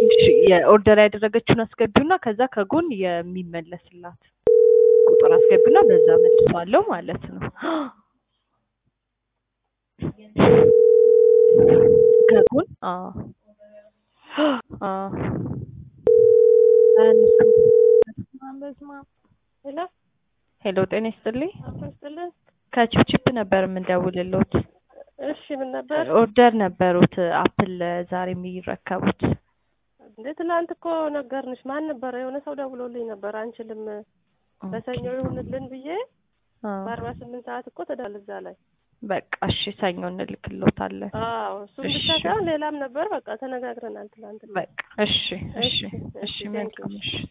እሺ የኦርደር ያደረገችውን አስገቢውና ከዛ ከጎን የሚመለስላት ቁጥር አስገቢና በዛ መልሷለሁ ማለት ነው። ከጎን አዎ አዎ አያነሱም። በስመ አብ በስመ አብ። ሄሎ ሄሎ ጤና ይስጥልኝ። አቶ ይስጥልን። ከቺፕቺፕ ነበር የምንደውልልዎት። እሺ ምን ነበር ኦርደር ነበሩት አፕል ዛሬ የሚረከቡት። እንዴ? ትናንት እኮ ነገርንሽ። ማን ነበረ? የሆነ ሰው ደውሎልኝ ነበር። አንችልም በሰኞ ይሁንልን ብዬ አዎ። በአርባ ስምንት ሰዓት እኮ ተዳል እዛ ላይ በቃ እሺ ሰኞ እንልክልዎታለን። አዎ እሱም ብቻ እሺ። ሳይሆን ሌላም ነበር። በቃ ተነጋግረናል ትናንት። በቃ እሺ እሺ እሺ፣ እሺ እሺ፣ መልካም ቴንኪው። እሺ